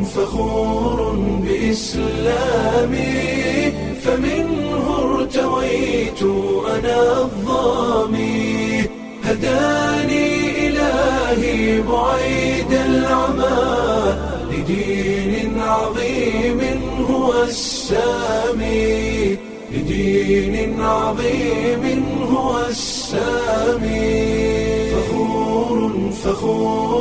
فخور بإسلامي فمنه ارتويت أنا الظامي هداني إلهي بعيد العمى لدين عظيم هو السامي لدين عظيم هو السامي فخور فخور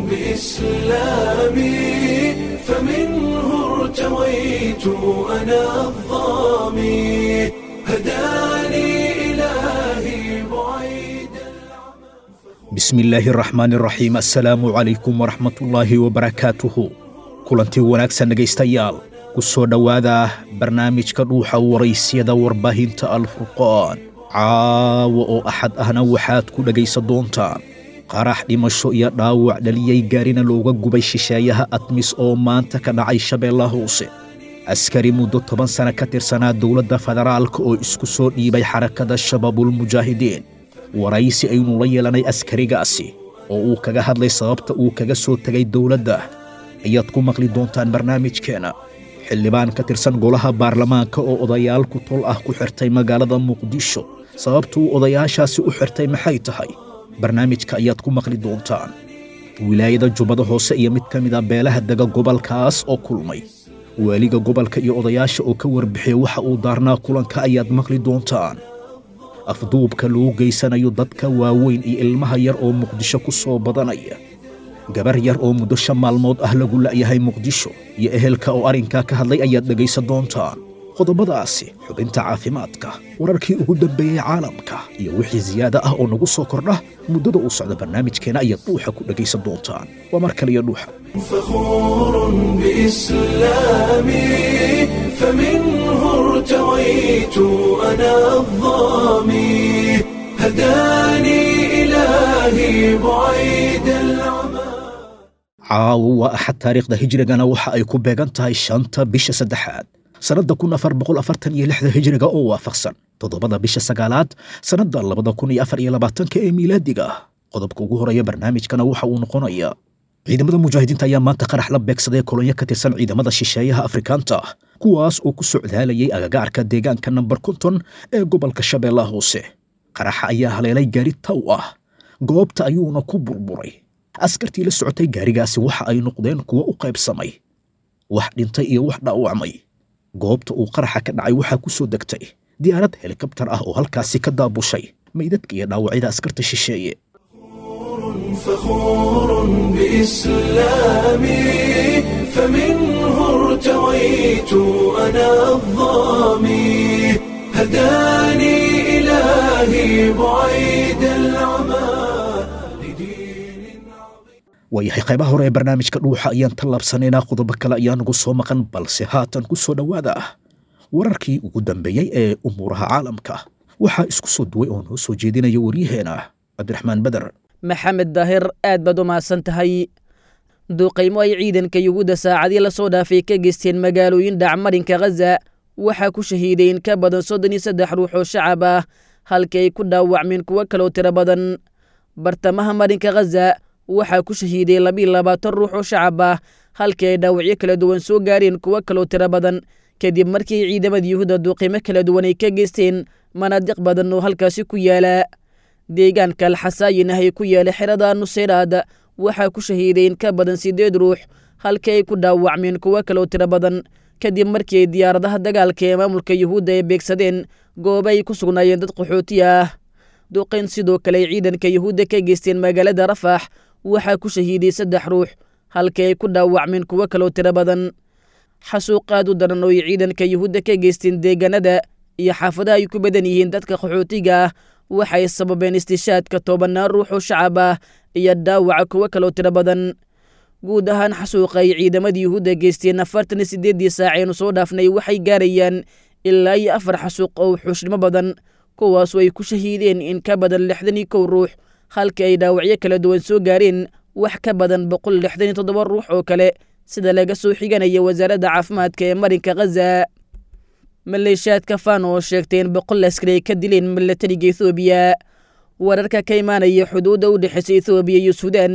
بإسلامي فمنه ارتويت أنا الظامي هداني إلهي بعيد bismi illaahi araxmaani araxiim assalaamu calaykum waraxmatullaahi wabarakaatuhu kulantii wanaagsan dhegaystayaal ku soo dhowaada barnaamijka dhuuxa waraysyada warbaahinta alfurqaan caawa oo axad ahna waxaad ku dhegaysan doontaan qarax dhimasho iyo dhaawac dhaliyey gaarina looga gubay shisheeyaha admis oo maanta ka dhacay shabeellaha hoose askari muddo toban sana ka tirsanaa dowladda federaalka oo isku soo dhiibay xarakada shabaabulmujaahidiin waraysi aynu la yeelanay askarigaasi oo uu kaga hadlay sababta uu kaga soo tegay dowladda ayaad ku maqli doontaan barnaamijkeenna xildhibaan ka tirsan golaha baarlamaanka oo odayaal ku tol ah ku xirtay magaalada muqdisho sababtuu odayaashaasi u xirtay maxay tahay barnaamijka ayaad ku maqli doontaan wilaayada jubbada hoose iyo mid ka mid a beelaha dega gobolkaas oo kulmay waaliga gobolka iyo odayaasha oo ka warbixiya waxa uu daarnaa kulanka ayaad maqli doontaan afduubka lagu geysanayo dadka waaweyn iyo ilmaha yar oo muqdisho ku soo badanaya gabar yar oo muddo shan maalmood ah lagu la'yahay muqdisho iyo ehelka oo arrinkaa ka hadlay ayaad dhegaysan doontaan qodobadaasi xubinta caafimaadka wararkii ugu dambeeyey caalamka iyo wixii siyaada ah oo nagu soo kordha muddada uu socda barnaamijkeena ayaad dhuuxa ku dhegaysan doontaan waa mar kaliya dhuuxa فخور بإسلامي فمنه ارتويت أنا الظامي هداني إلهي بعيد العمى caawo waa axad taariikhda hijrigana waxa ay ku beegan tahay shanta bisha saddexaad sannadda kun afar boqol afartan iyo lixda hijriga oo waafaqsan toddobada bisha sagaalaad sannadda labada kun iyo afar iyo labaatanka ee miilaadiga ah qodobka ugu horeeya barnaamijkana waxa uu noqonayaa ciidamada mujaahidiinta ayaa maanta qarax la beegsaday kolonyo ka tirsan ciidamada shisheeyaha afrikaanta ah kuwaas oo ku socdaalayay agagaarka deegaanka namber konton ee gobolka shabeellaha hoose qaraxa ayaa haleelay gaari taw ah goobta ayuuna ku burburay askartii la socotay gaarigaasi waxa ay noqdeen kuwo u qaybsamay wax dhintay iyo wax dhaawacmay goobta uu qaraxa ka dhacay waxaa ku soo degtay diyaarad helikabtar ah oo halkaasi ka daabushay meydadka iyo dhaawacyada askarta shisheeye فخور بإسلامي فمنه ارتويت أنا الظامي هداني إلهي بعيد العمى لدين عظيم waayahay qaybaha hore ee barnaamijka dhuuxa ayaan tallaabsanaynaa qodobo kale ayaa nagu soo maqan balse haatan ku soo dhowaada wararkii ugu dambeeyey ee umuuraha caalamka waxaa isku soo duway oo noo soo jeedinaya waryaheena cabdiraxmaan beder maxamed daahir aad baad u mahadsan tahay duuqaymo ay ciidanka yuhuudda saacadii la soo dhaafay ka geysteen magaalooyin dhacmarinka khaza waxaa ku shahiiday in ka badan soddon iyo saddex ruux oo shacab ah halkii ay ku dhaawacmeen kuwo kaloo tiro badan bartamaha marinka khaza waxaa ku shahiiday labiiyo labaatan ruux oo shacab ah halkii ay dhaawacyo kala duwan soo gaareen kuwo kaloo tiro badan kadib markii ciidamada yuhuudda duuqimo kala duwan ay ka geysteen manaadiq badan oo halkaasi ku yaala deegaanka alxasaayin ah ee ku yaala xerada nuseyraad waxaa ku shahiiday in ka badan siddeed ruux halkii ay ku dhaawacmeen kuwo kaloo tiro badan kadib markii ay diyaaradaha dagaalka ee maamulka yuhuudda ay beegsadeen goobo ay ku sugnaayeen dad qaxooti ah duqayn sidoo kale ay ciidanka yuhuudda ka geysteen magaalada rafax waxaa ku shahiiday saddex ruux halkii ay ku dhaawacmeen kuwo kaloo tiro badan xasuuq aad u daran oo ay ciidanka yuhuudda ka geysteen deegaanada iyo xaafadaha ay ku badan yihiin dadka qaxootiga ah waxay sababeen istishaadka tobanaan ruux oo shacab ah iyo dhaawaca kuwo kaloo tiro badan guud ahaan xasuuqa ay ciidamada yuhuudda geysteen afartan iyo siddeeddii saaceenu soo dhaafnay waxay gaarayaan ilaa iyo afar xasuuq oo xuushnimo badan kuwaasoo ay ku shahiideen in ka badan lixdan iyo kow ruux halkii ay dhaawacyo kala duwan soo gaareen wax ka badan boqol lixdan iyo toddoba ruux oo kale sida laga soo xiganaya wasaaradda caafimaadka ee marinka khaza maleeshiyaadka faan oo sheegtay in boqol askari ay ka dileen milatariga ethoobiya wararka ka imaanaya xuduudda u dhexeysa ethoobiya iyo suudaan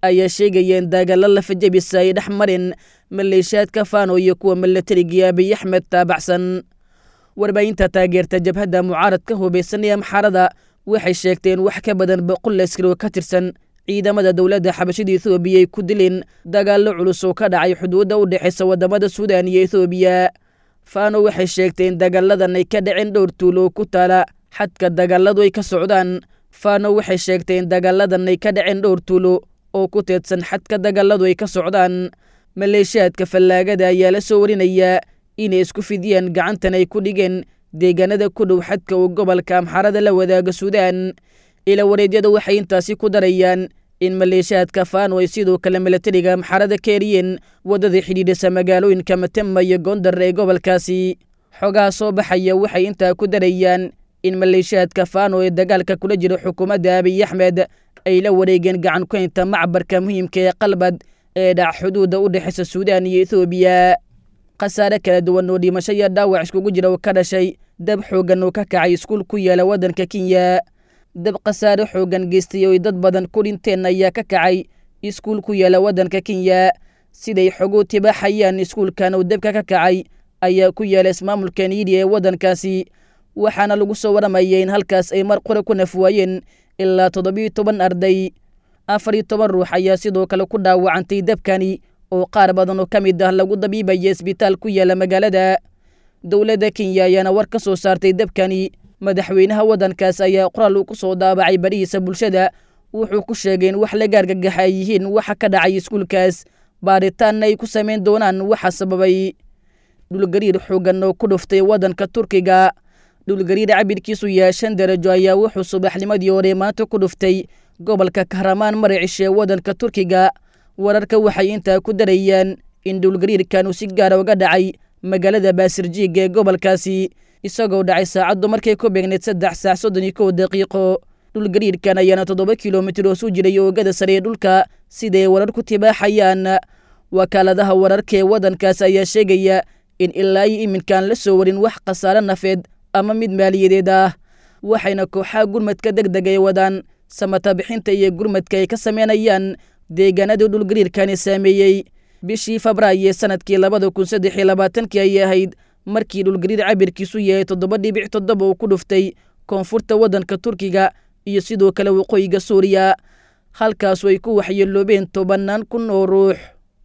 ayaa sheegayeen dagaallo lafajabisa ay dhex marin maleeshiyaadka faano iyo kuwa milatariga abiy axmed taabacsan warbaahinta taageerta jabhadda mucaaradka hubaysan ee amxaarada waxay sheegteen wax ka badan boqol askari oo ka tirsan ciidamada dowladda xabashada ethoobiya ay ku dileen dagaallo culus oo ka dhacay xuduudda u dhexaysa waddamada suudan iyo ethoobiya faano waxay sheegteen dagaaladan ay ka dhaceen dhowr tuulo oo ku taala xadka dagaaladu ay ka socdaan faano waxay sheegteen dagaaladan ay ka dhaceen dhowr tuulo oo ku teedsan xadka dagaaladu ay ka socdaan maleeshiyaadka fallaagada ayaa la soo warinayaa inay isku fidiyeen gacantan ay ku dhigeen deegaanada ku dhow xadka uu gobolka amxarada la wadaaga suudaan ila wareedyada waxay intaasi ku darayaan in maleeshiyaadka faano ay sidoo kale milatariga amxarada ka eriyeen waddada xidhiidhisa magaalooyinka matema iyo gondar ee gobolkaasi xogaha soo baxaya waxay intaa ku darayaan in maleeshiyaadka faano ee dagaalka kula jira xukuumadda abiy axmed ay la wareegeen gacan kuhaynta macbarka muhiimka ee qalbad ee dhac xuduudda u dhexaysa suudaan iyo ethoobiya khasaare kala duwan oo dhimasho iyo dhaawac iskugu jira oo ka dhashay dab xooggan oo ka kacay iskuul ku yaala waddanka kenya dab khasaare xooggan geystay oo ay dad badan ku dhinteen ayaa ka kacay iskuul ku yaala waddanka kenya siday xogu tibaaxayaan iskuulkan oo dabka ka kacay ayaa ku yaala ismaamulka niidi ee waddankaasi waxaana lagu soo waramayay in halkaas ay mar qore ku nafwaayeen ilaa toddobiyo toban arday afar iyo toban ruux ayaa sidoo kale ku dhaawacantay dabkani oo qaar badan oo ka mid ah lagu dabiibaya isbitaal ku yaala magaalada dowladda kenya ayaana war ka soo saartay dabkani madaxweynaha waddankaas ayaa qoraal uu ku soo daabacay barihiisa bulshada wuxuu ku sheegay in wax laga argagaxa ay yihiin waxa ka dhacay iskuulkaas baaritaanna ay ku samayn doonaan waxa sababay dhulgariir xooggan oo ku dhuftay waddanka turkiga dhulgariir cabirkiisu yahay shan darajo ayaa wuxuu subaxnimadii hore maanta ku dhuftay gobolka kahramaan maracishe waddanka turkiga wararka waxay intaa ku darayaan in dhulgariirkan uu si gaara uga dhacay magaalada baasirjiig ee gobolkaasi isagoo dhacay saacaddu markay ku beegneed saddex saac soddon iyo kow daqiiqo dhulgariirkan ayaana toddoba kilomitir oo suu jiray oogada sare ee dhulka siday warar ku tibaaxayaan wakaaladaha wararka ee waddankaas ayaa sheegaya in ilaa iyo iminkaan la soo warin wax khasaare nafeed ama mid maaliyadeed ah waxayna kooxaha gurmadka deg deg ay wadaan samata bixinta iyo gurmadka ay ka sameynayaan deegaanadii dhulgariirkani saameeyey bishii febraayo ee sanadkii labada kun saddex iyo labaatankii ayay ahayd markii dhulgariir cabirkiisu yahay toddoba dhibic toddoba uu ku dhuftay koonfurta waddanka turkiga iyo sidoo kale waqooyiga suuriya halkaasu ay ku waxyeeloobeen tobannaan kun oo ruux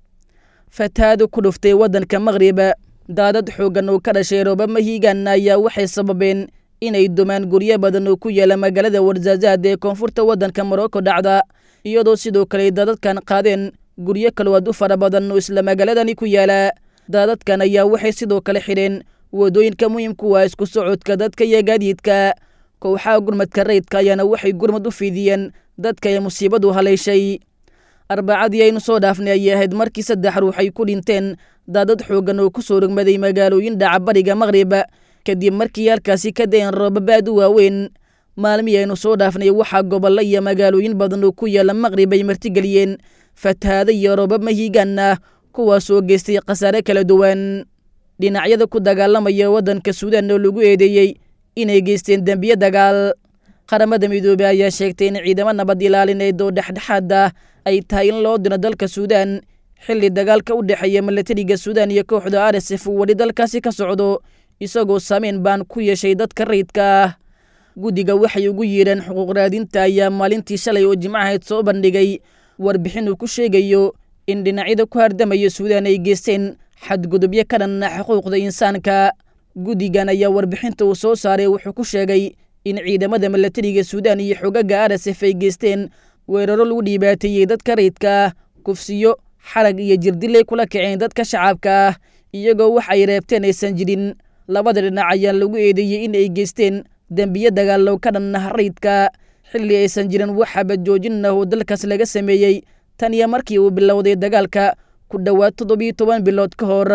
fatahaadu ku dhuftay waddanka maqrib daadad xooggan oo ka dhashay roobama hiigaana ayaa waxay sababeen inay dumaan guryo badan oo ku yaala magaalada warzaazaad ee koonfurta waddanka morocco dhacda iyadoo sidoo kale daadadkan qaadeen guryo kaloo aad u fara badan oo isla magaaladani ku yaala daadadkan ayaa waxay sidoo kale xidheen waddooyinka muhiimku waa isku socodka dadka iyo gaadiidka kooxaha gurmadka rayidka ayaana waxay gurmad u fiidiyeen dadka ee musiibadu haleyshay arbacadii aynu soo dhaafnay ayay ahayd markii saddex ruux ay ku dhinteen daadad xooggan oo ku soo rogmaday magaalooyin dhaca bariga maqrib kadib markii halkaasi ka dayan roobabaad u waaweyn maalmihii aynu soo dhaafnay waxaa gobollo iyo magaalooyin badan oo ku yaala maqrib ay martigeliyeen fatahaado iyo roobab mahiigaan ah kuwaasoo geystay khasaare kala duwan dhinacyada ku dagaalamaya waddanka suudaan oo lagu eedeeyey inay geysteen dembiye dagaal qaramada midoobey ayaa sheegtay in ciidamo nabad ilaalineed oo dhexdhexaad ah ay tahay in loo diro dalka suudaan xilli dagaalka u dhexeeya milatariga suudaan iyo kooxda r s f uu weli dalkaasi ka socdo isagoo saameyn baan ku yeeshay dadka rayidka ah guddiga waxay ugu yiidheen xuquuq raadinta ayaa maalintii shalay oo jimcahayd soo bandhigay warbixin uu ku sheegayo in dhinacyada ku hardamaya suudaan ay geysteen xadgudubyo ka dhanna xuquuqda insaanka guddigan ayaa warbixinta uu soo saaray wuxuu ku sheegay in ciidamada milatariga suudaan iyo xogaga r s f ay geysteen weeraro lagu dhibaateeyey dadka rayidka ah kufsiyo xarag iyo jirdilay kula kaceen dadka shacabka ah iyagoo wax ay reebteen aysan jirin labada dhinac ayaa lagu eedeeyey in ay geysteen dembiye dagaallow ka dhannaha rayidka xilli aysan jirin wax xabadjoojin ah oo dalkaas laga sameeyey tan iyo markii uu bilowday dagaalka ku dhowaad toddobiyo toban bilood ka hor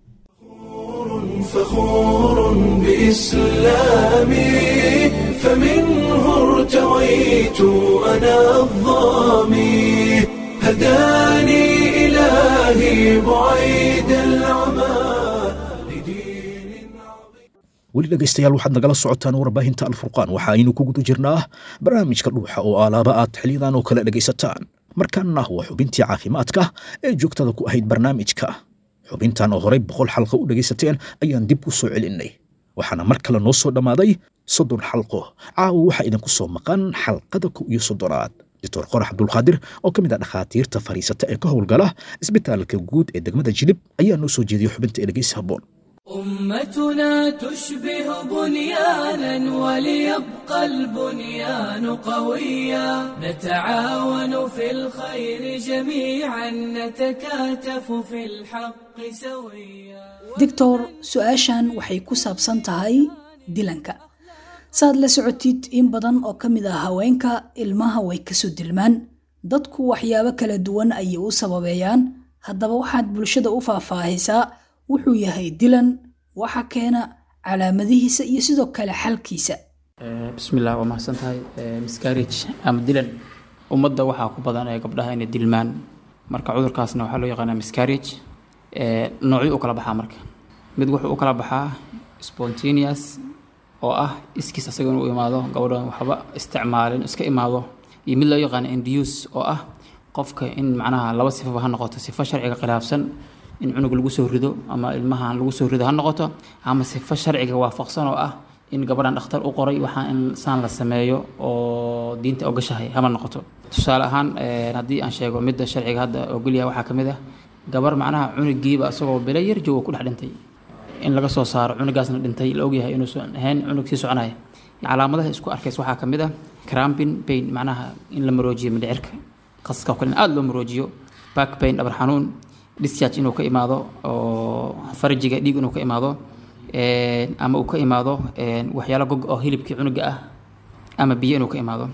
فخور بإسلامي فمنه ارتويت أنا الظامي هداني إلهي بعيد العمى لدين عظيم weli dhegaystayaal waxaad nagala socotaan warbaahinta alfurqaan waxa aynu ku guda jirnaa barnaamijka dhuuxa oo alaaba aad xiliyadan oo kale dhegaysataan markaana waa xubintii caafimaadka ee joogtada ku ahayd barnaamijka xubintan oo horey boqol xalqo u dhegaysateen ayaan dib u soo celinnay waxaana mar kale noo soo dhammaaday soddon xalqo caawa waxaa idinku soo maqan xalqada kow iyo soddonaad doctor qorax cabdulqaadir oo ka mid ah dhakhaatiirta fadhiisata ee ka howlgala isbitaalka guud ee degmada jilib ayaa noo soo jeediyey xubinta ee dhegaysi habboon أمتنا تشبه بنيانا وليبقى البنيان قويا نتعاون في الخير جميعا نتكاتف في الحق سويا doctor su-aashan waxay ku saabsan tahay dilanka saad la socotid in badan oo ka mid ah haweenka ilmaha way kasoo dilmaan dadku waxyaabo kala duwan ayay u sababeeyaan haddaba waxaad bulshada u faahfaahisaa wuxuu yahay dilan waxa keena calaamadihiisa iyo sidoo kale xalkiisa bismillah waa mahadsan tahay miscarriage ama dilan ummadda waxaa ku badan ee gabdhaha inay dilmaan marka cudurkaasna waxaa loo yaqaanaa miscarriage noocyo u kala baxaa marka mid wuxuu u kala baxaa spontaneous oo ah iskiis asaga inuu imaado gabadhan waxba isticmaalin iska imaado iyo mid loo yaqaano induce oo ah qofka in macnaha laba sifaba ha noqoto sifo sharciga khilaafsan in cunug lagu soo rido ama ilmahan lagu soo rido ha noqoto ama sifo sharciga waafaqsan oo ah in gabadhan dhakhtar u qoray waxaa in saan la sameeyo oo diinta ogashahay hama noqoto tusaale ahaan haddii aan sheego midda sharciga hadda ogolyahay waxaa ka mid ah gabar macnaha cunugiiba isagoo bilo yar jooga ku dhex dhintay in laga soo saaro cunugaasna dhintay la ogyahay inuusan ahayn cunug sii soconaya calaamadaha isku arkays waxaa ka mid ah crampin pain macnaha in la maroojiyo mindhicirka qaska oo kale in aada loo maroojiyo back pain dhabar xanuun discharge inuu ka imaado oo farajiga dhiig inuu ka imaado ama uu ka imaado waxyaalo gog oo hilibkii cunuga ah ama biyo inuu ka imaado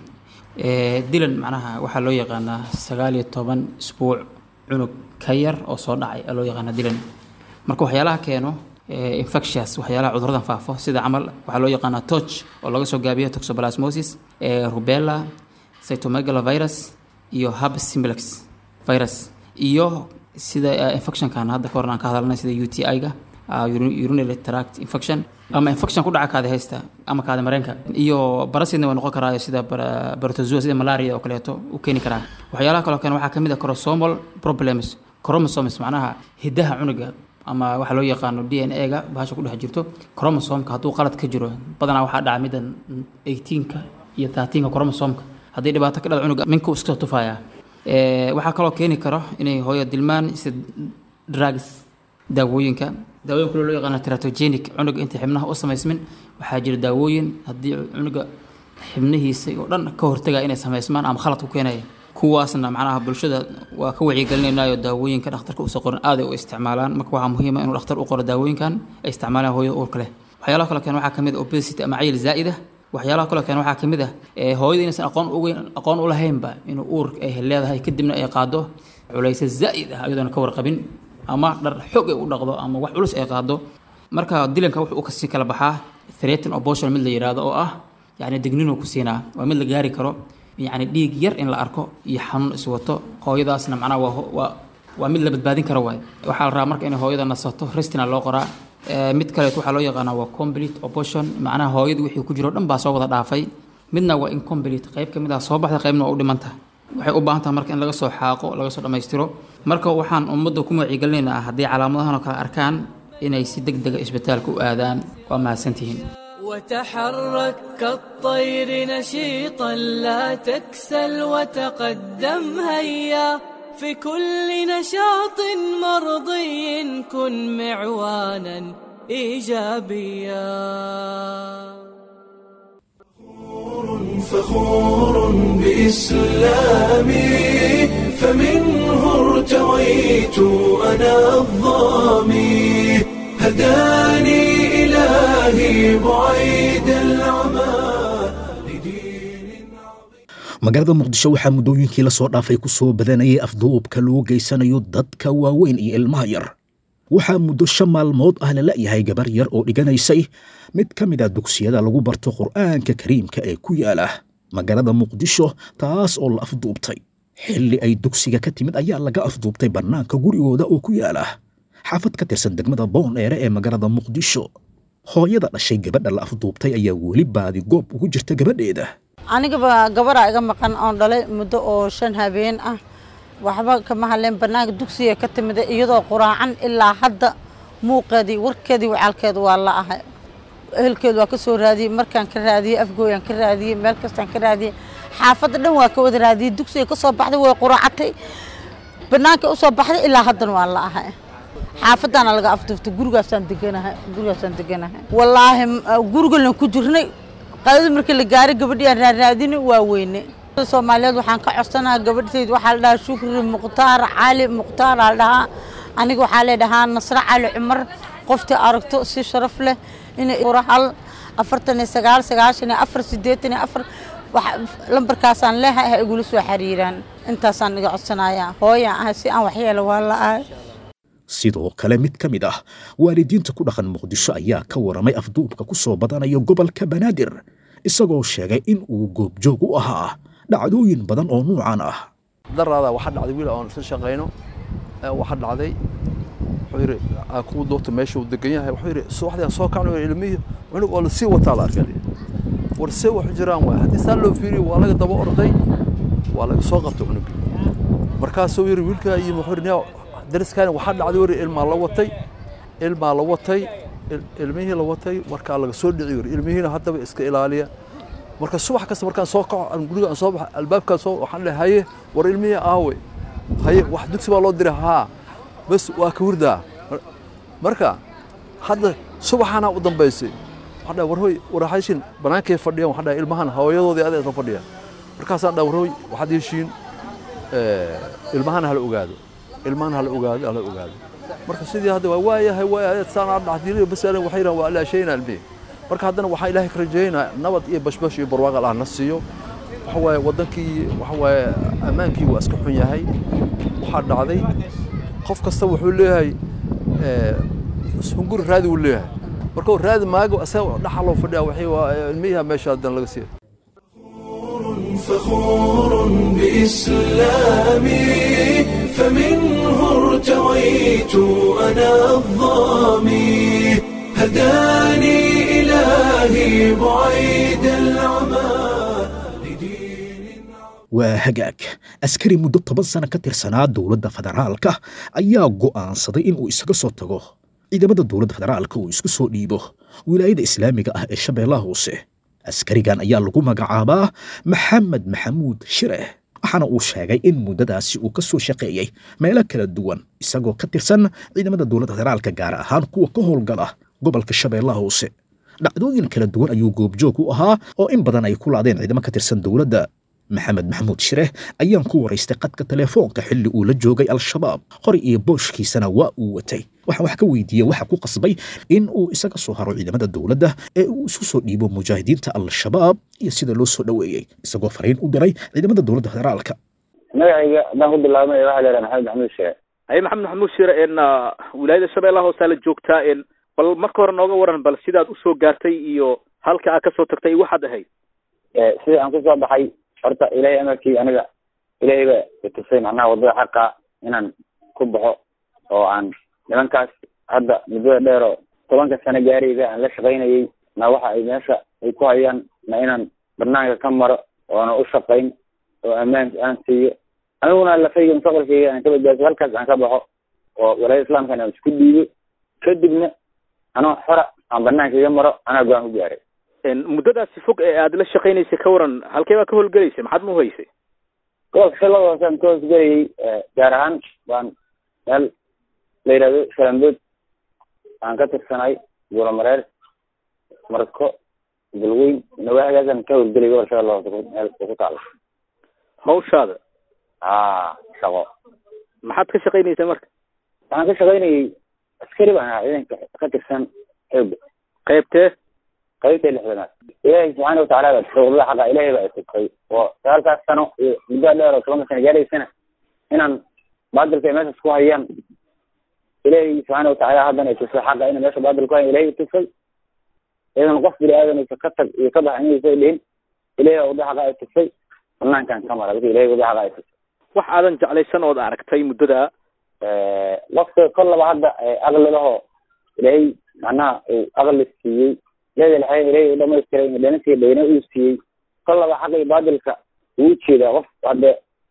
dilan macnaha waxaa loo yaqaanaa sagaal iyo toban isbuuc cunug ka yar oo soo dhacay loo yaqaanaa dilan marka waxyaalaha keeno infectious waxyaalaha cuduradan faafo sida camal waxaa loo yaqaanaa toch oo laga soo gaabiyo toxoplasmosis rubella cytomegalovirus iyo herpes simplex virus iyo sida infectionkan hadda kahor aan ka hadalnay sida UTI-ga urinary tract infection ama infection ku dhaca kaada haysta ama kaada mareenka iyo barasidna way noqon karaayo sida barotozoa sida malaria oo kaleeto u keeni karaa waxyaalaha kaloo kale waxaa kamid ah chromosomal problems chromosomes macnaha hidaha cunuga ama waxa loo yaqaano d n a-ga bahasha ku dhex jirto chromosomka hadduu qalad ka jiro badanaa waxaa dhaca middan 18ka iyo 13ka chromosomka haddii dhibaato ka dhada cunuga minka iska tufaya waxaa kaloo keeni karo inay hooyo dilmaan sida drugs daawooyinka daawooyin kale loo yaqaano teratogenic cunuga inta xibnaha u samaysmin waxaa jira daawooyin haddii cunuga xibnihiisa oo dhan ka hortaga inay samaysmaan ama khalad ku keenaya kuwaasna macnaha bulshada waa ka wacyigelinaynayo daawooyinka dhakhtarka uusa qorin aaday u isticmaalaan marka waxaa muhiima inuu dhakhtar u qoro daawooyinkan ay isticmaalaan hooyada uurka leh waxyaalaha kale keen waxaa kamid ah obesity ama cayil zaa'ida waxyaalaha kale keen waxaa kamid ah hooyada inaysan aqoon ugeyn aqoon u lahaynba inuu uur ay leedahay kadibna ay qaado culaysa zaa'id ah iyadoona ka warqabin ama dhar xoog ay u dhaqdo ama wax culus ay qaado marka dilanka wuxuu kasii kala baxaa threaten abortion mid la yidhaahdo oo ah yacni digninuu ku siinaa waa mid la gaari karo yacni dhiig yar in la arko iyo xanuun iswato hooyadaasna macnaha waa waa waa mid la badbaadin karo waay waxaa la rabaa marka inay hooyada nasato restina loo qoraa mid kaleet waxaa loo yaqaanaa waa complete abortion macnaha hooyadu wixii ku jiro dhan baa soo wada dhaafay midna waa incomplete qayb ka mid ah soo baxda qaybna waa u dhimanta waxay u baahan tahay marka in laga soo xaaqo laga soo dhammaystiro marka waxaan ummadda ku wacyigelinaynaa haddii calaamadahan oo kale arkaan inay si deg dega isbitaalka u aadaan waa mahadsantihiin وتحرك كالطير نشيطا لا تكسل وتقدم هيا في كل نشاط مرضي كن معوانا ايجابيا فخور بإسلامي فمنه ارتويت أنا الظامي هداني إلهي بعيد العمى لدين magaalada muqdisho waxaa muddooyinkii la soo dhaafay ku soo badanayay afduubka loo geysanayo dadka waaweyn iyo ilmaha yar waxaa muddo shan maalmood ah la la'yahay gabar yar oo dhiganaysay mid ka mid ah dugsiyada lagu barto qur'aanka kariimka ee ku yaala magaalada muqdisho taas oo la afduubtay xilli ay dugsiga ka timid ayaa laga afduubtay bannaanka gurigooda oo ku yaala xaafad ka tirsan degmada boondheere ee magaalada muqdisho hooyada dhashay gabadha la afduubtay ayaa weli baadi goob ugu jirta gabadheeda anigaba gabaraa iga maqan oon dhalay muddo oo shan habeen ah waxba kama hadleen bannaanka dugsiga ka timida iyadoo quraacan ilaa hadda muuqeedii warkeedii wacaalkeeda waa la ahay ehelkeedu waa ka soo raadiyey markaan ka raadiyey afgooyaan ka raadiyey meel kastaan ka raadiyey xaafadda dhan waa ka wada raadiyey dugsiga ka soo baxday way quraacatay bannaanka u soo baxday ilaa haddana waa la ahay xaafaddaana laga afduftay gurigaasaan deganahay gurigaasaan deganahay wallaahi gurigalan ku jirnay qadada markii la gaaray gabadhii aan raaraadini waa weyne soomaaliyeed waxaan ka codsanaha gabadhtayd waxaa la dhahaa shukri mukhtaar cali mukhtaar aa la dhahaa aniga waxaa la dhahaa nasre cali cumar qoftii aragto si sharaf leh inay hal afartan iyo sagaal sagaashan iyo afar siddeetan iyo afar lambarkaasaan leehay ha igula soo xiriiraan intaasaan iga codsanayaa hooyaan ahay si aan waxyeelo waa la ahay sidoo kale mid ka mid ah waalidiinta ku dhaqan muqdisho ayaa ka waramay afduubka ku soo badanaya gobolka banaadir isagoo sheegay in uu goobjoog u ahaa dhacdooyin badan oo nuucan ah daraada waxaa dhacday wiil aan isla shaqayno waxaa dhacday wuxuu yidhi aan kuu doorta meesha uu degan yahay wuxuu yidhi subaxdii aan soo kacno ilmihii cunug oo lasii wataa la arkay war see waxu jiraan waay haddii saa loo fiiriyo waa laga daba orday waa laga soo qabtay cunugii markaasuu yidhi wiilkaa iyo wuxuu yidhi dariskaani waxaa dhacday wari ilmaa la watay ilmaa la watay ilmihii la watay markaa laga soo dhici wari ilmihiina haddaba iska ilaaliya marka subax kasta markaan soo kaco aan guriga aan soo baxa albaabkaan soo waxaan lehay haye war ilmihii aawe haye wax dugsi baa loo diray haa bas waa ka hurdaa marka hadda subaxaana u dambaysay waxaan dhahay war hoy waraxayshin banaankay fadhiyaan waxaan dhahay ilmahan hooyadoodii adeeg la fadhiyaan markaasaan dhahay war hoy waxaad heshiin ilmahana hala ogaado ilmahan hala ogaado hala ogaado marka sidii hadda waa waayahay waayahay saan dhacdiiliyo bas aniga waxay yidhahan waa ilaashayna ilmihii marka haddana waxaan ilaahay ka rajaynaa nabad iyo bashbash iyo barwaaqo allah na siiyo waxa waaye waddankii waxa waaye ammaankii waa iska xun yahay waxaa dhacday qof kasta wuxuu leeyahay hunguri raadi wuu leeyahay marka raadi maago asaga dhaxa loo fadhiya waxay waa ilmihiha meesha haddana laga siiya فخور بإسلامي فمنه ارتويت أنا الظامي هداني إلهي بعيد العمى waa hagaag askari muddo toban sano ka tirsanaa dowladda federaalka ayaa go'aansaday inuu isaga soo tago ciidamada dowladda federaalka uu isku soo dhiibo wilaayada islaamiga ah ee shabeellaha hoose askarigan ayaa lagu magacaabaa maxamed maxamuud shire waxaana uu sheegay in muddadaasi uu ka soo shaqeeyey meelo kala duwan isagoo ka tirsan ciidamada dowladda federaalka gaar ahaan kuwa ka howlgala gobolka shabeellaha hoose dhacdooyin kala duwan ayuu goobjoog u ahaa oo in badan ay ku laadeen ciidamo ka tirsan dowladda maxamed maxamuud shire ayaan ku waraystay qadka telefoonka xilli uu la joogay al-shabaab qori iyo booshkiisana waa uu watay waxaan wax ka weydiiyey waxa ku qasbay in uu isaga soo haro ciidamada dowladda ee uu isku soo dhiibo mujaahidiinta al-shabaab iyo sida loo soo dhoweeyey isagoo fariin u diray ciidamada dowladda federaalka magacayga haddaan ku bilaabmay waxaa la yidhaha maxamed maxamuud shire haye maxamed maxamuud shire n wilaayada shabeellaha hoosaa la joogtaa n bal marka hore nooga waran bal sidaad usoo gaartay iyo halka aad kasoo tagtay iyo waxaad ahayd sidii aan kusoo baxay horta ilaahay amarkii aniga ilaahay ba itusay macnaha waddada xaqa inaan ku baxo oo aan nimankaas hadda muddada dheer oo tobanka sano gaarayda aan la shaqaynayay na waxa ay meesha ay ku hayaan na inaan banaanka ka maro oona u shaqayn oo ammaan aan siiyo aniguna lafayga mustaqbalkayga aan ka badbaadiyo halkaas aan ka baxo oo walaayada islaamkana aan isku dhiibo kadibna anoo xora aan banaanka iga maro anaa go-aan ku gaaray muddadaasi fog ee aad la shaqaynaysay ka waran halkee baa ka howlgelaysay maxaad ma uhaysay gobolka shabeellada hoose aan ka hoosgelayay gaar ahaan baan meel la yidhahdo shalambood aan ka tirsanay buulamareer marko galweyn nawaahigaasaan ka howlgelay gobolka shabeellada hoose meel ku taalo hawshaada a shaqo maxaad ka shaqaynaysay marka waxaan ka shaqaynayay askari baan ahaa ciidanka ka tirsan xooga qaybtee qaybta lixdanaad ilaahay subxaana watacaala baa tusay wadada xaqa ilaahay baa isugtay oo sagaalkaas sano iyo muddo dheer oo tobanka sano gaaraysana inaan baadilka ay meeshaas ku hayaan ilaahay subxaana watacaala haddana itusay xaqa ina meesha baadil ku hayan ilahay itusay idan qof bini aadanaysa ka tag iyo ka bax inaysa dhihin ilahay baa wadada xaqa ay tusay banaankan ka mara ilahay wadada xaqa ay tusay wax aadan jeclaysan ood aragtay muddada qofka kollaba hadda aqli lahoo ilaahay macnaha uu aqli siiyey leedel xayan ilaahay u dhamaystiray dhanasiya dhayna uu siiyey kollaba xaqa iyo baadilka uu jeedaa qof hadde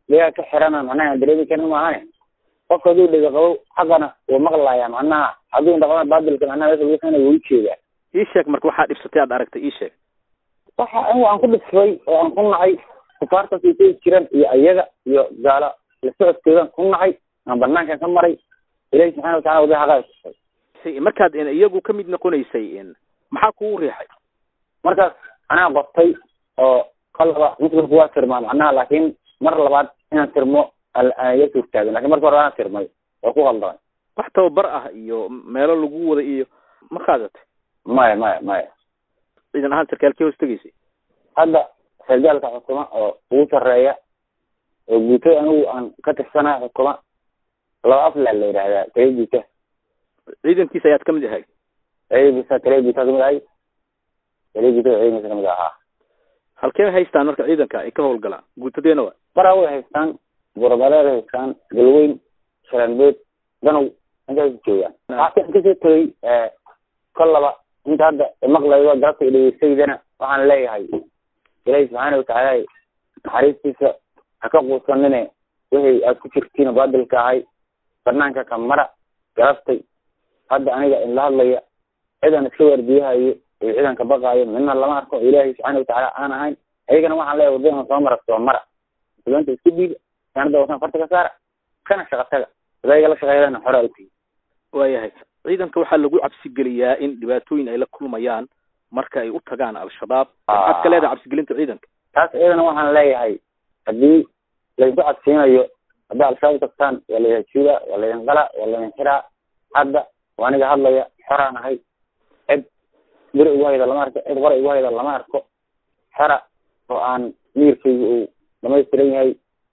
ligaa ka xirana macnaha aan dareemi karin maahane qofka hadduu dhega qabo xaqana wuu maqlayaa macnaha hadduu indhaqaban baadilka macnaha meesha lagu keenayo wuu ujeedaa ii sheeg marka waxaa dhibsatay aad aragtay ii sheeg waxa anigu aan ku dhisfay oo aan ku nacay kufaartaas ay tegi jiraan iyo ayaga iyo gaalo la socodkoodan ku nacay aan banaankan ka maray ilahi subxana watacala wada xaqaa tusay Si- markaad in iyagu ka mid noqonaysay in maxaa kugu riixay markaas anaa qortay oo qalaba muslimku waa tirmaa macnaha laakiin mar labaad inaan tirmo al- aan iga suurtaagin lakin marka hore anaa tirmay oo ku qaldamay wax tababar ah iyo meelo lagu wada iyo ma qaadatay maya maya maya ciidan ahaan sarkaalkii hoos tegaysay hadda sargaalka xukuma oo ugu sarreeya oo guutada anigu aan ka tirsanaa xukuma laba afla la yidhaahdaa taliya guuta ciidankiisa ayaad ka mid ahay taliya guuta taliya guuta kamid ahay taliya guutada ciidankiisa kamid ahaa halkee haystaan marka ciidanka ay ka howlgalaan guutadeena waa baraa way haystaan gorobaleed haystaan galweyn shalanbeed danow intaas joogaan waxaan kasoo tegay kollaba inta hadda maqlaydo galabta dhegeystaydana waxaan leeyahay ilaahi subxaana watacaala naxariistiisa ha ka quusanine wixii aad ku jirtiin baadilka ahay banaanka ka mara galabtay hadda aniga inla hadlaya cidan iska waardiyahayo iyo cidan ka baqaayo midna lama arko ilaahi subxaana watacaala aan ahayn ayagana waxaan leeyahay waddadan soo mara soo mara muslimiinta isku dhiiga sanada wasan farta ka saara kana shaqa taga adayga la shaqeeyana xoraa u tihi waayahay ciidanka waxaa lagu cabsigeliyaa in dhibaatooyin ay la kulmayaan marka ay u tagaan al-shabaab maxaad ka leedahay cabsigelinta ciidanka taas iyadana waxaan leeyahay haddii laydinku cabsiinayo haddii al-shabaab tagtaan waa laydin juuda waa laydin qala waa laydin xiraa hadda waa aniga hadlaya xoraan ahay cid beri ugu hayda lama arko cid qora igu hayda lama arko xora oo aan miyirkayga uu dhamaystiran yahay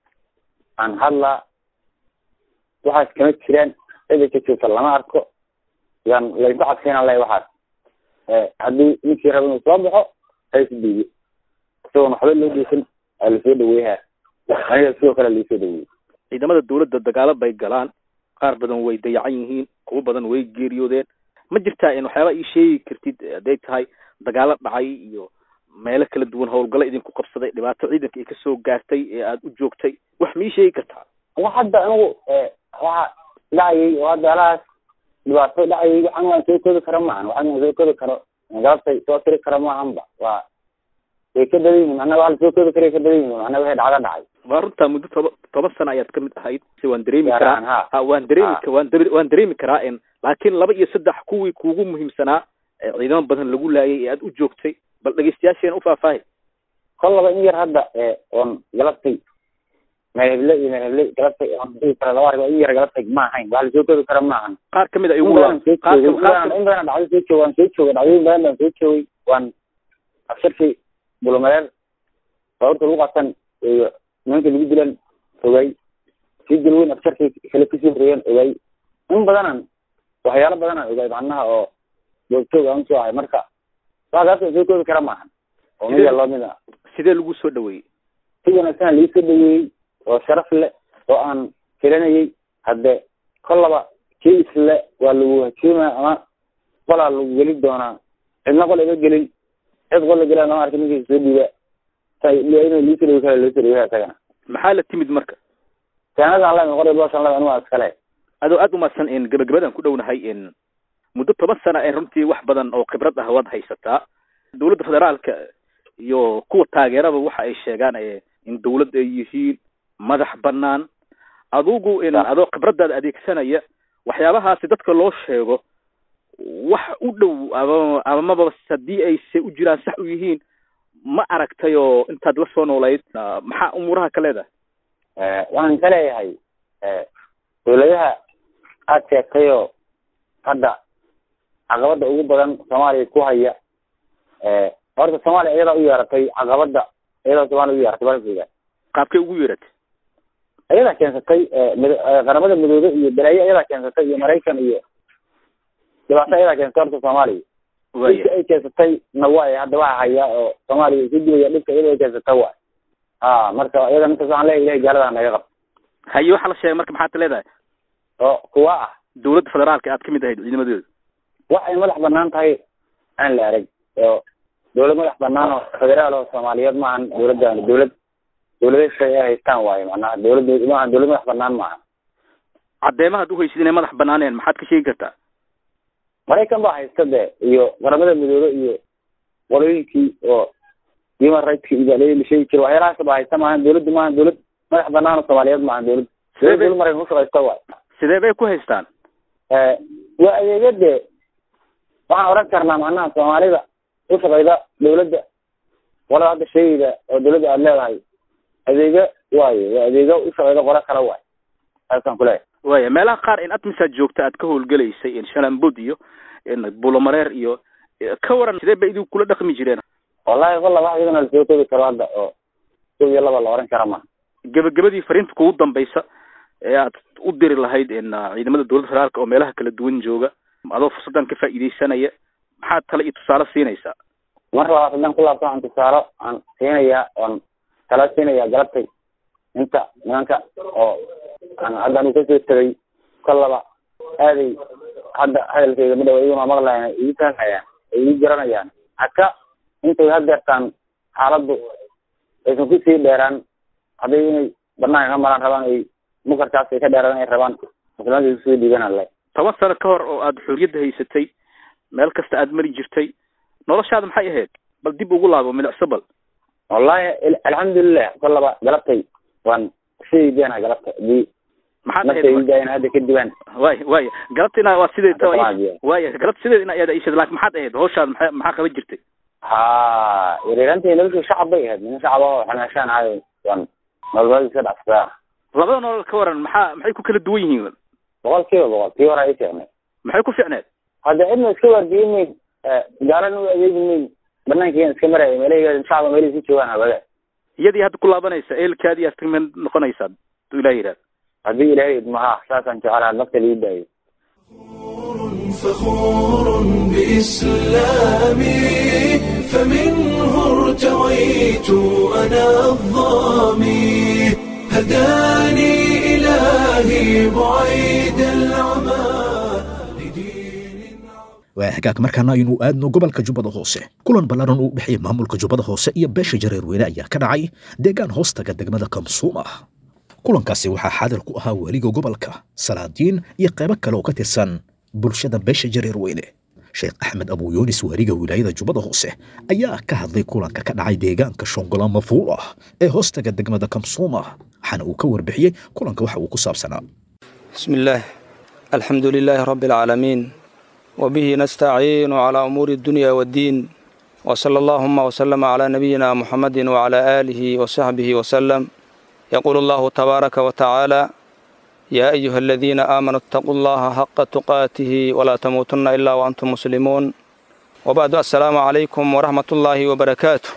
aan hadlaa waxaas kama jiraan cida ka joogta lama arko yaan laydinku cabsiinaan leeyahay waxaas haddii ninkii raba inuu soo baxo ha is dhiibo isagoon waxba loo geysan aa lasoo dhaweeyaa aniga sidoo kale laisoo dhaweeyey ciidamada dawladda dagaalo bay galaan qaar badan way dayacan yihiin kuwo badan way geeriyoodeen ma jirtaa in waxyaaba ii sheegi kartid hadday tahay dagaalo dhacay iyo meelo kala duwan howlgallo idinku qabsaday dhibaato ciidanka ay kasoo gaartay ee aada u joogtay wax ma ii sheegi kartaa wa hadda anigu waxa dhacayay oo hadda alahaas dhibaato dhacayay waxaan waan soo koobi karo maahan waxaan waan soo koobi karo galabtay soo tiri karo maahanba waa way ka badan yihiin macnaha waxa lasoo koobi karay ka badan yihiin macnaha wixii dhacdo dhacay waa runtaa muddo toba toban sano ayaad ka mid ahayd si waan dareemi Gaar karaa ahaan, ha. ha waan dareemi Ha. ka waan dare- waan dareemi karaa in laakiin laba iyo saddex kuwii kuugu muhiimsanaa ee ciidamo badan lagu laayay ee aada u joogtay bal dhegeystayaasheena u faahfaahay kollaba in yar hadda oon galabtay meel heble iyo meel heble galabtay oon dhihi karo laba arrimood in yar galabtay ma ahayn wax lasoo koobi karo ma ahan qaar kamid a in igu badan soo qaar joogay in qaar badan in badan dhacdo soo joogay waan soo joogay dhacdooyin badan baan soo joogay waan absharkii bulumareer baaburta lagu qabsan iyo nimanka lagu dilan ogay sii galweyn absharkii kale kasii horeeyeen ogay in badanan waxyaalo badanaan ogay macnaha oo joogtoog aan usoo ahay marka waxaas soo koobi kara maahan oo mid loo mid ah sidee lagu soo dhaweeyey si wanaagsan laii soo dhaweeyey oo sharaf leh oo aan filanayay hadde kollaba kii isle waa lagu hajuuma ama qolaa lagu geli doonaa cidna qol iga gelin cid qol la gelaa lama arkin ninkii soo dhiiba sa inuu liisoo dhawi kara loo soo dhaweya isagana maxaa la timid marka saanadan le qor booshan le anigu waa iskale adoo aada umahadsan in gabagabadan ku dhownahay in muddo toban sana ee runtii wax badan oo khibrad ah waad haysataa dowladda federaalka iyo kuwa taageeraba waxa ay sheegaan ee in dawlad ay yihiin madax banaan adugu in adoo khibradaada adeegsanaya waxyaabahaasi dadka loo sheego wax u dhow ama amaba haddii ay se u jiraan sax u yihiin ma aragtay oo intaad la soo noolayd ah, maxaa umuuraha ka leedahay waxaan ka leeyahay dawladaha aad sheegtayoo hadda caqabada ugu badan soomaaliya ku haya horta soomaaliya iyadaa u yeeratay caqabada iyadaa soomaaliya u yeeratay balkeyga qaabkay ugu yeeratay iyadaa keensatay mid- qaramada midoobe iyo balaayo iyadaa keensatay iyo maraykan iyo dhibaato iyadaa keensatay horta soomaaliya waaya dhibka ay keensatay na waay hadda waxa haya oo soomaaliya isu dibaya dhibka iyada ay keensatay waay a marka iyada ninkaas waxaan leeyahay ilahay gaalada naga qabto haye waxaa la sheegay marka maxaad leedahay oo kuwa ah dowladda federaalka aad ka mid ahayd ciidamadeeda wax ay madax banaan tahay aan la arag oo dawlad madax banaan oo federaal oo soomaaliyeed maahan dawladdan dawlad dawlada shay ay haystaan waayo macnaha dawladda maaha dawlad madax banaan maaha caddeemahaad uhaysid inay madax banaaneen maxaad ka sheegi kartaa maraykan baa haysta de iyo qaramada midoobe iyo qolooyinkii oo human rightska iyo baa la sheegi jira waxyaalahaas baa haysta maaha dawladdu maaha dawlad madax banaan oo soomaaliyeed maaha dawlad Sidee bay- dawlad maraykan ushaqaysta waay sidee bay ku haystaan waa adeega de waxaan oran karnaa macnaha soomaalida ushaqayda dawladda qolada hadda sheegayda oo dawladda aada leedahay adeega waayo waa adeega ushaqayda qolo kale waay saasaan kuleeyahay waya meelaha qaar in admisaad joogta aad ka howlgelaysay in shalambud iyo in bulomareer iyo ka waran sidee bay idinku kula dhaqmi jireen wallahi walla wax iyadana lasoo koobi karo hadda oo kow iyo laba la oran kara ma gebagabadii fariinta kugu dambaysa ee aad u diri lahayd in uh, ciidamada dowladda federaalka oo meelaha kala duwan jooga adoo fursaddan ka faa'iidaysanaya maxaad tale iyo tusaale siinaysaa mar labaad haddaan ku laabto aan tusaalo aan siinayaa oon tala siinayaa galabtay inta nimanka oo aan hadda anu kasoo tegay kolaba aaday hadda hadalkayga madhawa iyaguna maqlayan ii fahmayaan ay ii garanayaan haka intay hadeertaan xaaladdu aysan kusii dheeraan hadday inay banaanka ka maraan rabaan ay mukarkaas ay ka dheeraan ay rabaan muslimaanka ay kusoo dhiiganaan leh toban sano ka hor oo aad xorriyadda haysatay meel kasta aad mari jirtay noloshaada maxay ahayd bal dib ugu laabo milicso bal wallahi al- alxamdulilah kolaba galabtay waan sideedana galabta hadii maxaad markay ahayd idaayeen hadda kadibaan waaya waaya galabtina waa sideed Hadda waa waaya galabta sideed ina iyada ishad laakiin maxaad ahayd hawshaada maxaa maxaa qaban jirtay ha yareerantii noloshu shacab bay ahayd nin shacab oo xamaashaan ahayo waan nololmada iska dhacsadaa labada nolol ka waran maxaa maxay ku kala duwan yihiin boqol kiiba boqol kii hore ay fiicnay maxay ku fiicneed hadda cidna iska waardiyin mayn gaalana u adeegi mayn banaankiian iska maraya meelahayga shacaba meelahii si joogaan habada iyadii hadda ku laabanaysa eelkaadii aad kamid noqonaysaa haduu ilaah yidhahda haddii ilaahay idmaha saasaan jeclaa nafta lii daayo فخور بإسلامي فمنه ارتويت أنا الظامي هداني إلهي بعيد العمى لدين waa hagaag markaana aynu aadno gobolka jubbada hoose kulan ballaaran uu dhexeeya maamulka jubbada hoose iyo beesha jareerweyne ayaa ka dhacay deegaan hoostaga degmada kamsuum ah kulankaasi waxaa xaadir ku ahaa weliga gobolka salaadiin iyo qaybo kale oo ka tirsan bulshada beesha jareerweyne sheekh axmed abuyuunis weriga wilaayada jubbada hoose ayaa ka hadlay kulanka ka dhacay deegaanka shongola mafuul ah ee hoostaga degmada kamsuum ah waxaana uu ka warbixiyey kulanka waxa uu ku saabsanaa بسم الله الحمد لله رب العالمين وبه نستعين على أمور الدنيا والدين وصلى اللهم وسلم على نبينا محمد وعلى آله وصحبه وسلم يقول الله تبارك وتعالى يا أيها الذين آمنوا اتقوا الله حق تقاته ولا تموتن إلا وأنتم مسلمون وبعد السلام عليكم ورحمة الله وبركاته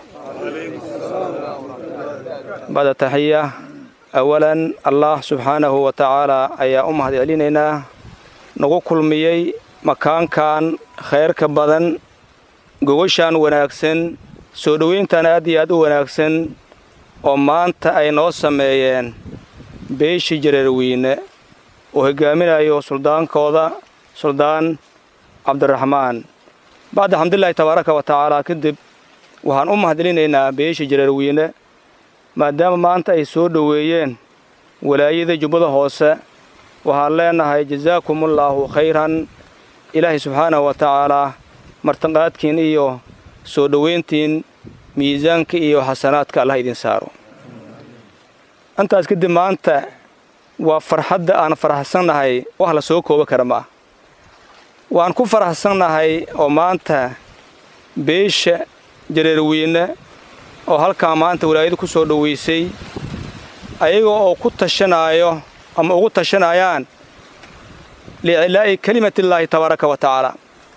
بعد تحية أولا الله سبحانه وتعالى أيا أمهد علينا nagu kulmiyey makaankan khayrka badan gogoshaan wanaagsan soo dhoweyntan aad iyo aad u wanaagsan oo maanta ay noo sameeyeen beeshii jareerweyne oo hogaaminayo suldaankooda suldaan cabdiraxmaan bacda xamdulilaahi tabaaraka wa tacaala kadib waxaan u mahadcelinaynaa beeshii jareerweyne maadaama maanta ay soo dhoweeyeen walaayada jubbada hoose waxaan leenahay jasaakumullaahu khayran ilaahay subxaanahu wa tacaalaa martiqaadkiin iyo soo dhoweyntiin miisaanka iyo xasanaadka allah idin saaro intaas kadib maanta waa farxadda aan faraxsannahay wax la soo kooba kara ma ah waan ku faraxsannahay oo maanta beesha jareerweyne oo halkaa maanta walaayada ku soo dhoweysay ayaga oo ku tashanaayo ama ugu tashanayaan liicilaa'i kelimatillaahi tabaaraka wa tacaala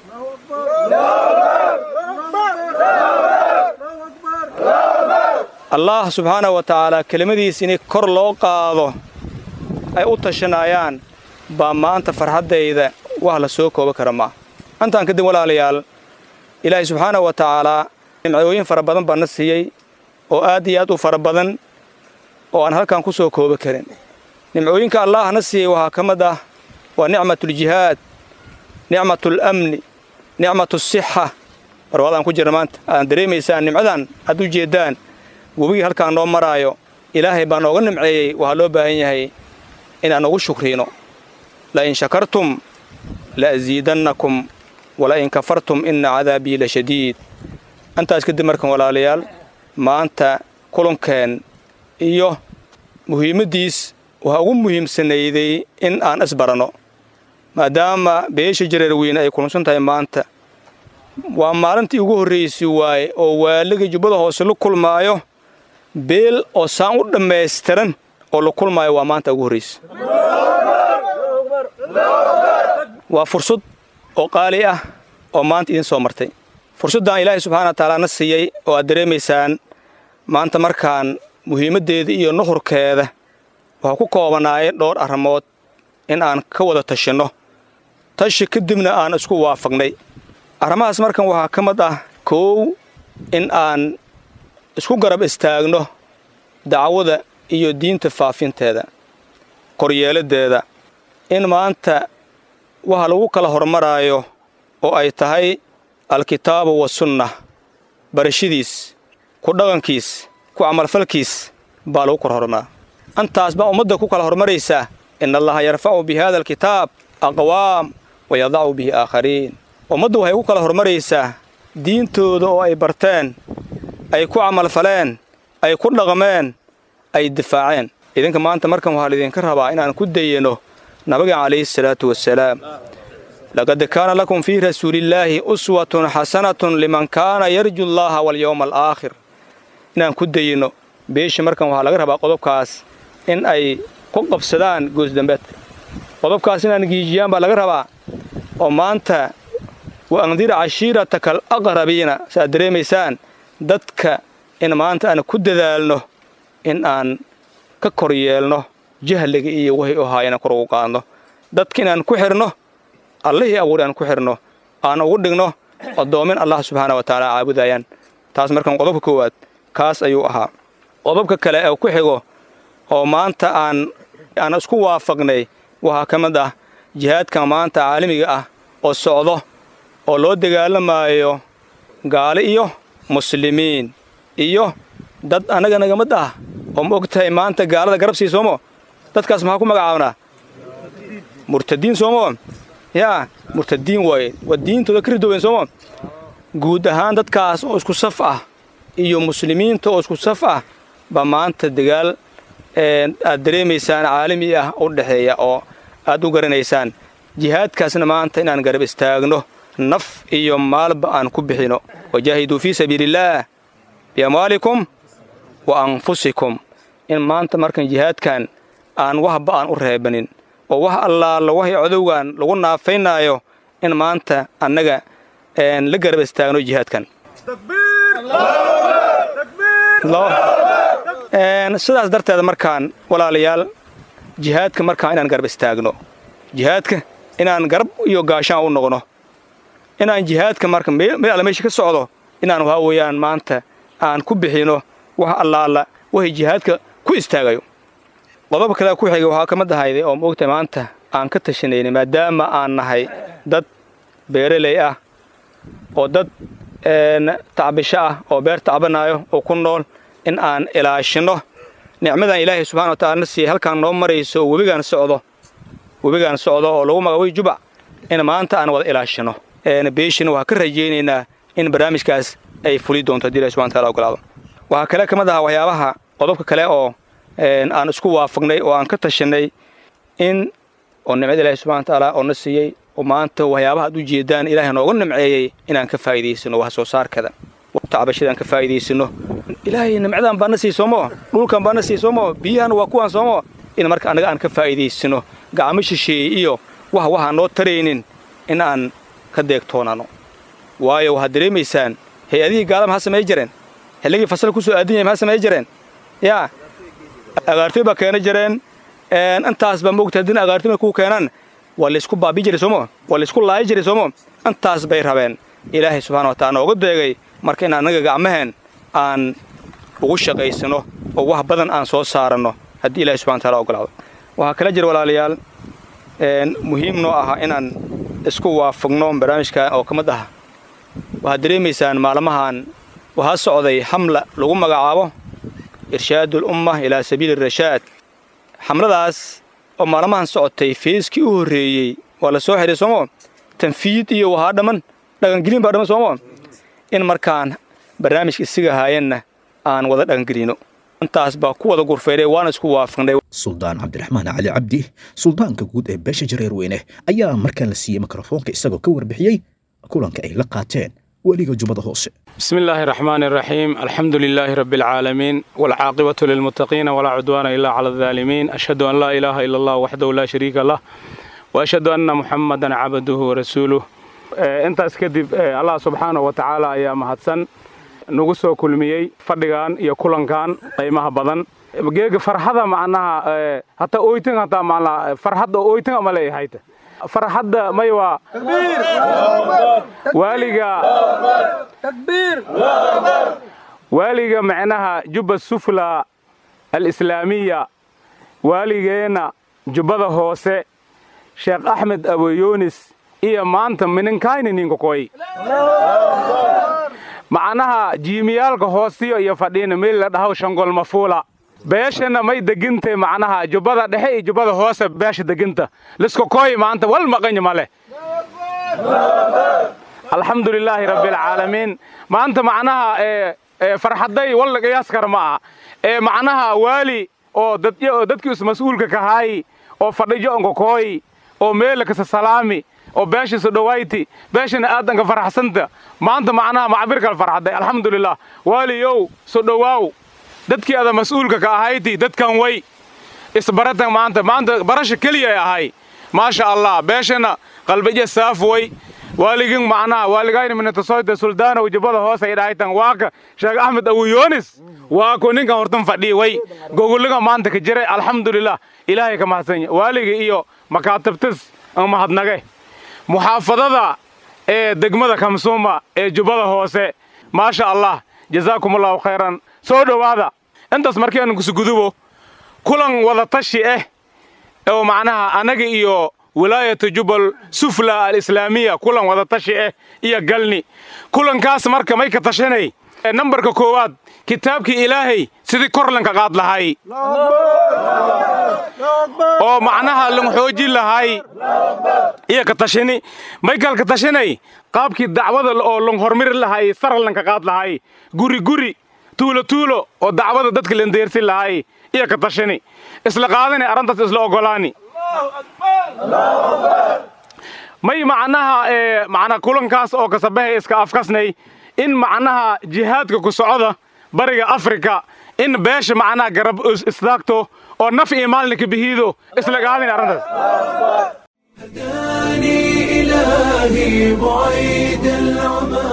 allah subxaanahu wa tacaalaa kelimadiis in kor loo qaado ay u tashanayaan baa maanta farxaddayda wax la soo kooba kara maa intaan kadib walaalayaal ilaahay subxaanahu wa tacaalaa nimcooyin fara badan baa na siiyey oo aad iyo aad u fara badan oo aan halkan ku soo kooba karin nimcooyinka allah na siiyey waxaa ka mid ah waa nicmatuljihaad nicmatulamni nicmatusixa barwaadaan ku jirna maanta aadaan dareemaysaan nimcadan aad u jeeddaan webigii halkaan noo maraayo ilaahay baa nooga nimceeyey waxaa loo baahan yahay inaan ugu shukriino lain shakartum la asiidannakum walain kafartum inna cadaabii la shadiid intaas kadib markan walaalayaal maanta kulankeen iyo muhiimaddiis waxaa ugu muhiimsanayday in aan isbaranno maadaama beesha jareer weyne ay kulansan tahay maanta waa maalintii ugu horraysay waaye oo waaliga jubbada hoose la kulmaayo beel oo saan u dhammaystiran oo la kulmaayo waa maanta ugu horraysa waa fursad oo qaali ah oo maanta idin soo martay fursaddan ilaahay subxaana wa tacaala na siiyey oo aad dareemaysaan maanta markaan muhiimaddeeda iyo nuhurkeeda waxaa ku koobanaayay dhowr arrimood in aan ka wada tashinno tashi kadibna aan isku waafaqnay arrimahaas markan waxaa ka mid ah koow in aan isku garab istaagno dacwada iyo diinta faafinteeda koryeeladdeeda in maanta waxa lagu kala hormaraayo oo ay tahay alkitaabu wasunna barashadiis ku dhaqankiis ku camalfalkiis baa lagu kala hormaraa antaas baa ummadda ku kala hormaraysaa in allaha yarfacu bi hada alkitaab aqwaam wa yadacu bihi aakhariin ummaddu waxay ku kala hormaraysaa diintooda oo ay barteen ay ku camalfaleen ay ku dhaqmeen ay difaaceen idinka maanta markan waxaa laydinka rabaa inaan ku dayano nabiga calayhi salaatu wasalaam laqad kaana lakum fii rasuulillaahi uswatun xasanatun liman kaana yarju allaha walyowma alaakhir inaan ku dayino beesha markan waxaa laga rabaa qodobkaas in ay ku qabsadaan goosdambeedka qodobkaas inaan giijiyaan baa laga rabaa oo maanta wa andir cashiirataka al aqrabiina saaad dareemaysaan dadka in maanta aan ku dadaalno in aan ka kor yeelno jahliga iyo wahay u ahaa inaan kor ugu qaadno dadka inaan ku xidhno allihii abuuri aan ku xidhno aan ugu dhigno addoomin allah subxaana wa tacaala caabudayaan taas markan qodobka koowaad kaas ayuu ahaa qodobka kale ee ku xigo oo maanta aan aan isku waafaqnay waxaa ka mid ah jihaadka maanta caalamiga ah oo socdo oo loo dagaalamaayo gaali iyo muslimiin iyo dad annaga naga mid ah oo ma og tahay maanta gaalada garab sii soomo dadkaas maxaa ku magacaabnaa murtadiin soomo yaa murtadiin waaye waa diintooda ka ridooben soomo guud ahaan dadkaas oo isku saf ah iyo muslimiinta oo isku saf ah baa maanta dagaal aad dareemaysaan caalami ah u dhexeeya oo aad u garanaysaan jihaadkaasna maanta inaan garab istaagno naf iyo maalba aan ku bixino wajaahiduu fii sabiiliillaah biamwaalikum wa anfusikum in maanta markan jihaadkan aan waxba aan u reebanin oo wax allaala waxay codowgan lagu naafaynaayo in maanta annaga la garab istaagno jihaadkan sidaas darteeda markaan walaalayaal jihaadka markaan inaan garab istaagno jihaadka inaan garab iyo gaashaan u noqno inaan jihaadka marka meel alla meesha ka socdo inaan waxaa weeyaan maanta aan ku bixino wax allaala waxay jihaadka ku istaagayo qodob kale ku xigay waxaa ka mid ahayday oo maogtahay maanta aan ka tashanayna maadaama aan nahay dad beeraley ah oo dad tacbisho ah oo beer tacbanaayo oo ku nool in aan ilaashinno nicmadan ilaahay subxana wa tacala na siiyey halkaan noo marayso oo webigaan socdo webigaan socdo oo lagu magaabay jubac in maanta aan wada ilaashinno beeshina waxaa ka rajaynaynaa in barnaamijkaas ay fuli doonto haddi ilahi subxana wataala ogolaado waxaa kale ka mid ahaa waxyaabaha qodobka kale oo aan isku waafaqnay oo aan ka tashanay in oo nimcada ilaahi subxana wa tacaala oo na siiyey oo maanta waxyaabaha ad u jeedaan ilaahay nooga nimceeyey inaan ka faa'iidaysano wax soo saarkada tacbashadaan ka faa'iidaysano ilaahay nimcadan baa na sii soomo dhulkan baa na sii soomo biyahan waa kuwaan soomo in marka annaga aan ka faa'iidaysano gacmo shisheeye iyo wax waxaan noo taraynin in aan ka deegtoonano waayo waxaad dareemaysaan hay-adihii gaala maxaa samay jireen xilligii fasal ku soo aadan yahay maxaa samay jireen yaa agaartoy baa keena jireen intaas baa moogta haddina agaartoy markay ku keenaan waa laysku baabi jiray soomo waa laysku laayi jiray soomo intaas bay rabeen ilaahay subxana wa taala nooga deegay marka in annaga gacmaheen aan ugu shaqaysano oo wax badan aan soo saaranno haddii ilahay subxana wa taala ogolaado waxaa kala jira walaalayaal muhiim noo aha inaan isku waafaqno barnaamijka oo ka mid ah waxaad dareemaysaan maalmahan waxaa socday xamla lagu magacaabo irshaadu lumma ilaa sabiili rashaad xamladaas oo maalmahan socotay feeskii u horreeyey waa la soo xihay soomo tanfiid iyo wahaa dhamman dhaqangelin baa dhamman soomo in markaan barnaamijka isiga haayanna aan wada dhaqangelino intaas baa ku wada gurfeynay waana isku waafaqnay suldaan cabdiraxmaan cali cabdi suldaanka guud ee beesha jareer weyne ayaa markaan la siiyey mikrofoonka isagoo ka warbixiyey kulanka ay la qaateen weliga jubbada hoose بسم الله الرحمن الرحيم الحمد لله رب العالمين والعاقبة للمتقين ولا عدوان إلا على الظالمين أشهد أن لا إله إلا الله وحده لا شريك له وأشهد أن محمدا عبده ورسوله آه، أنت أسكدب آه، الله سبحانه وتعالى يا مهدسن نغسو كلميي فردغان يا كلنكان قيمها بدن geega farxada macnaha ee, hata oytin hata macnaha farxadda oytin ama leeyahay hayta farxadda may waa waaliga waaliga macnaha jubba sufla alislaamiya waaligeena jubbada hoose sheekh axmed aboyoonis iyo maanta mininkayni ninkakoy macnaha jiimiyaalka hoostiyo iyo fadhiina meel la dhaho shangol mafuula beeshana may degintay macnaha jubbada dhexe iyo jubbada hoose beesha deginta liska koy maanta wal maqanya male alxamdu lilaahi rabbialcaalamiin maanta macnaha ee ee farxaday wal qiyaas kara ma aha ee macnaha waali oo dadyo oo dadkii is mas-uulka kahaay oo fadhijo onka kooy oo meela kasa salaami oo beeshiisa dhowayti beeshana aadanka faraxsanta maanta macnaha macbirkal farxaday alxamdulilah waaliyow so dhowaaw dadkii ada mas-uulka ka ahayti dadkan way isbaratan maanta maanta barasha keliya ay ahay maasha allah beeshana qalbijo saaf way waaligin macnaha waaligayni minatasoyta suldaana wajibada hoos ay dhahaytan waaka sheekh axmed awuyoonis waako ninkan hortan fadhiya way gogoliga maanta ka jiray alxamdulilah ilaahay ka mahadsanya waaliga iyo makaatabtis aan mahadnage muxaafadada ee degmada kamsuuma ee jubbada hoose maasha allah jazaakum allahu khayran soo dhowaada intaas markii aan kusugudubo kulan wada tashi ah oo macnaha anaga iyo wilaayatu jubbal sufla alislaamiya kulan wada tashi ah iyo galni kulankaas marka may ka tashanay nambarka koowaad kitaabkii ilaahay sidii kor lanka qaad lahay oo macnaha lan xoojin lahay iyo ka tashini maykal ka tashanay qaabkii dacwada oo lan hormari lahay sara lanka qaad lahay guri guri tuulo tuulo oo dacwada dadka lan deersin lahay iyo ka tashani isla qaadani arrintaas isla ogolaani may macnaha ee macnaha kulankaas oo kasabahay iska afkasnay in macnaha jihaadka ku socda bariga afrika in beesha macnaha garab istaagto oo naf iyo maalinka bihiido isla qaadani arrintaas هداني إلهي بعيد العمى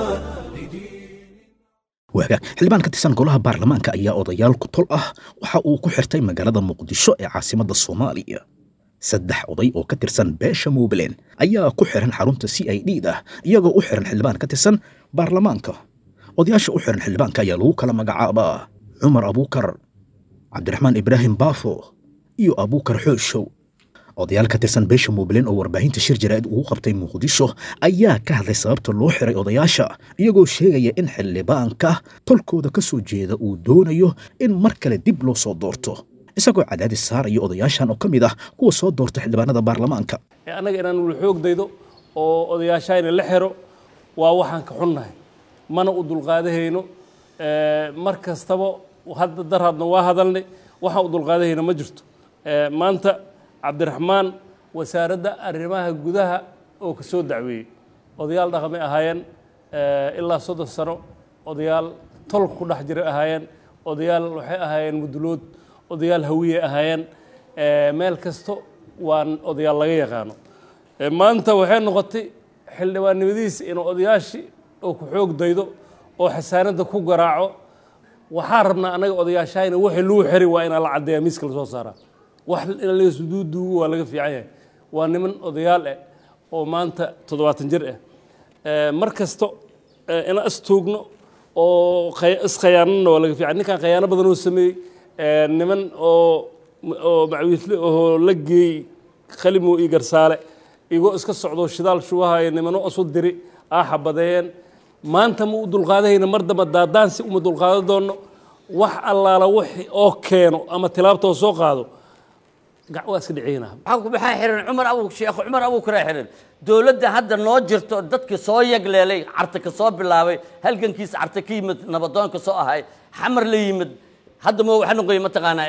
waaga xildhibaan ka tirsan golaha baarlamaanka ayaa odayaal ku tol ah waxa uu ku xirtay magaalada muqdisho ee caasimadda soomaaliya saddex oday oo ka tirsan beesha muublen ayaa ku xiran xarunta c i d da iyagoo u xiran xildhibaan ka tirsan baarlamaanka odayaasha u xiran xildhibaanka ayaa lagu kala magacaabaa cumar abuukar cabdiraxmaan ibraahim baafo iyo abuukar xooshow odayaal ka tirsan beesha muublen oo warbaahinta shir jaraa'id ugu qabtay muqdisho ayaa ka hadlay sababta loo xiray odayaasha iyagoo sheegaya in xildhibaanka tolkooda ka soo jeeda uu doonayo in mar kale dib loo soo doorto isagoo cadaadis saaraya odayaashan oo ka mid ah kuwa soo doorta xildhibaanada baarlamaanka annaga inaan wuli xoog daydo oo odayaashayna la xiro waa waxaan ka xunnahay mana u dulqaadahayno mar kastaba hadda darhaadna waa hadalnay waxaan u dulqaadahayna ma jirto maanta cabdiraxmaan wasaaradda arrimaha gudaha oo ka soo dacweeyey odayaal dhaqamay ahaayeen ilaa soddon sano odayaal tol ku dhex jiray ahaayeen odayaal waxay ahaayeen mudulood odayaal hawiye ahaayeen meel kasto waan odayaal laga yaqaano maanta waxay noqotay xildhibaannimadiisa inuu odayaashii oo ku xoog daydo oo xasaanadda ku garaaco waxaa rabnaa annaga odayaashahayna wixii lagu xiri waa inaa la caddeeya miiska lasoo saaraa wax in laga suduuduugo waa laga fiican yahay waa niman odayaal ah oo maanta toddobaatan jir ah mar kasto inaan istuugno oo iskhayaanana waa laga fiican ninkan khayaano badan oo sameeyey niman oo oo macwiisle oo la geeyey khalimo iyo garsaale igoo iska socdo shidaal shubahayo nimano isu diri aa xabadeeyeen maanta ma u dulqaadahayna mar damba daadaansi uma dulqaado doonno wax allaala wixii oo keeno ama tilaabtoo soo qaado gac waa iska dhiciyna waxaa ku maxaa xiran cumar abu sheekh cumar abuukara xiran dowladda hadda noo jirto dadkii soo yagleelay carta ka soo bilaabay halgankiisa carta ka yimid nabadoonka soo ahay xamar la yimid hadda ma waxa noqoy mataqaanaa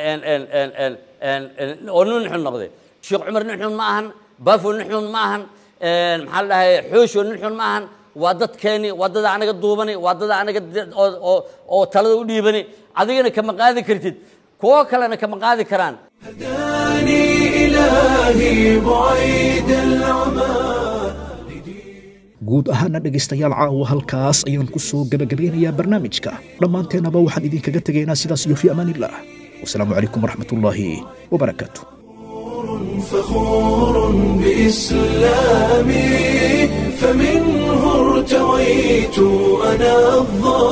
oo nin xun noqday sheekh cumar nin xun ma ahan baafo nin xun ma ahan maxaa la dhahay xoosho nin xun ma ahan waa dadkeeni waa dada anaga duubani waa dada anaga oo talada u dhiibani adigana kama qaadi kartid kuwo kalena kama qaadi karaan هداني إلهي بعيد العمى guud ahaana dhegaystayaal caawa halkaas ayaan ku soo gebagabeynayaa barnaamijka dhammaanteennaba waxaan idinkaga tegaynaa sidaas iyo fii amaaniillah wasalaamu calaykum waraxmatullaahi wabarakaatu فخور بإسلامي فمنه ارتويت أنا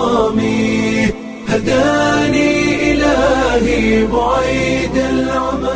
الظامي هداني إلهي بعيد العمى